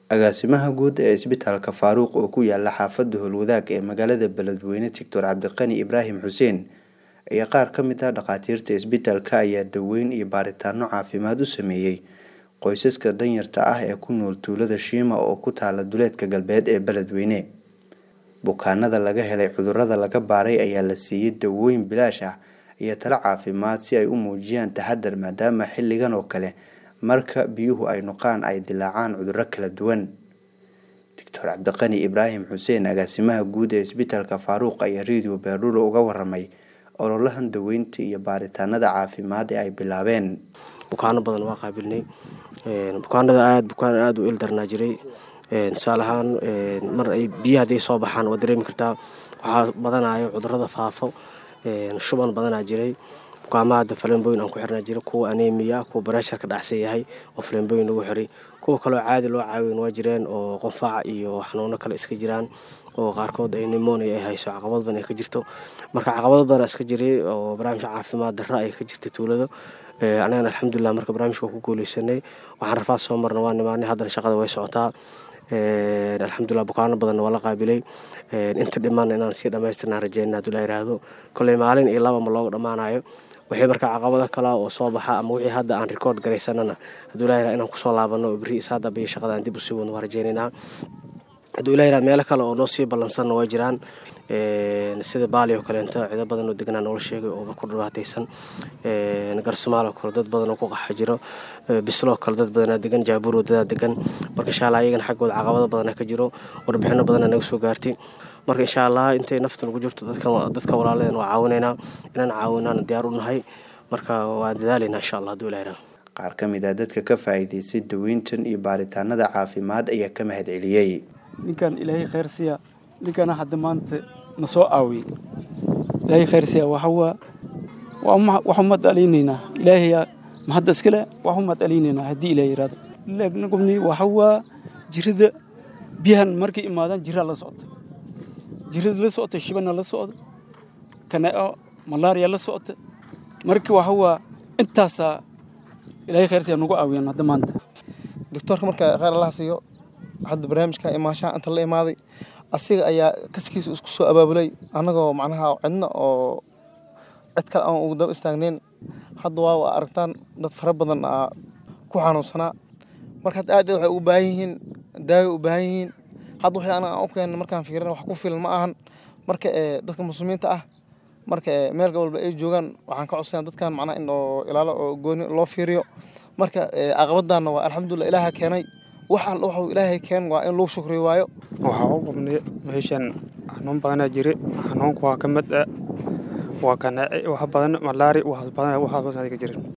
Agaasimaha guud ee isbitaalka Faaruq oo ku yaala xaafadda Howlwadaag ee magaalada Beledweyne Dr Cabdiqani Ibraahim Xuseen ayaa qaar ka mid ah dhakhaatiirta isbitaalka ayaa daweyn iyo baaritaanno caafimaad u sameeyay qoysaska danyarta ah ee ku nool tuulada Shiima oo ku taala duleedka galbeed ee Beledweyne. Bukaanada laga helay cudurrada laga baaray ayaa la siiyay dawooyin bilaash ah iyo talo caafimaad si ay u muujiyaan taxaddar maadaama xilligan oo kale marka biyuhu ay noqon ay dillaacaan cudurro kala duwan. Dr Cabdiqani Ibraahim Xuseen agaasimaha guud ee isbitaalka Faaruq ayaa Radio Baaruura uga warramay ololahan daweynta iyo baaritaannada caafimaad ee ay bilaabeen. bukaano badan waa qaabilnay bukaanada aad bukaan aad u ildarnaa jiray tusaale ahaan mar ay biyaha hadday soo baxaan waa dareemi kartaa waxaa badanayo cudurrada faafo shuban badanaa jiray bukaamaha hadda faleembooyin aan ku xirnaa jira kuwa aneemiya kuwa bareeshar ka dhacsan yahay oo faleembooyin lagu xiray kuwa kaloo caadi loo caawiyan waa jireen oo qonfaac iyo xanuuno kale iska jiraan oo qaarkood ay nimonia ay hayso caqabad badan ay ka jirto marka caqabado badan iska jiray oo barnaamijka caafimaad darra ay ka jirtay tuulada anagana alxamdulilah marka barnaamijka waa ku guuleysanay waxaan rafaad soo marna waa nimaanay haddana shaqada way socotaa alxamdulilah bukaano badanna waa la qaabilay inta dhiman inaan sii dhamaystirnaan rajeyna hadduu la yiraahdo kolley maalin iyo laba ma looga dhammaanayo wixii marka caqabado kale oo soo baxa ama wixii hadda aan rikoord garaysanana hadduu la yiraha inaan kusoo laabano oo berri isaada biyo shaqada aan dib usii wadno waa rajeynaynaa hadduu ila yiraha meelo kale oo noo sii ballansanna waa jiraan sida baali oo kaleento cido badan oo deganaa noola sheegay oo ku dhibaataysan garsumaal oo kale dad badan oo ku qaxa jiro bisloo kale dad badanaa degan jaabuur wadadaa degan marka insha allah iyagana xaggooda caqabado badana ka jiro warbixino badana naga soo gaartay marka insha allah intay nafta nagu jirto dadka walaaladan waa caawinaynaa inaan caawinaan diyaar u nahay marka waa dadaalaynaa insha allah hadduu ila yiraha qaar ka mid ah dadka ka faa'iidaystay daweyntan iyo baaritaannada caafimaad ayaa ka mahad celiyey ninkan ilaahay khayr siya ninkana hadda maanta na soo aawiyey ilaahay khayr siya waxawaa waxu mad alaynaynaa ilaahay mahadda iskale waxu mad alaynaynaa haddii ilaah yiraahdo nagubni waxawaa jirida biyahan markay imaadaan jiraa la socota jirida la socota shibana la socda kanao malaariya la socota marka waxawaa intaasaa ilaahay khayr siya nagu aawiyaan hadda maanta doctoorka marka khayr allah siiyo hadda barnaamijka imaashaha inta la imaaday asiga ayaa kaskiisa isku soo abaabulay annagoo macnaha cidna oo cid kale aan ugu daba istaagnayn hadda waa aragtaan dad fara badan aa ku xanuunsanaa marka hadda aad waxay u baahan yihiin daawo u baahan yihiin hadda waxay anaga aan u keenna markaan fiirin wax ku filan ma ahan marka dadka muslimiinta ah marka meel walba ay joogaan waxaan ka codsanaa dadkan macnaha in oo ilaalo oo gooni loo fiiriyo marka caqabadaanna waa alxamdulilah ilaaha keenay wax alla waxuu ilaahay keen waa in lagu shukriyo waayo waxaa u qabnay meeshan xanuun badanaa jira xanuunku waa ka mid ah waa kanaaci wax badan malaari waxaas badan waxaas badan ka jirin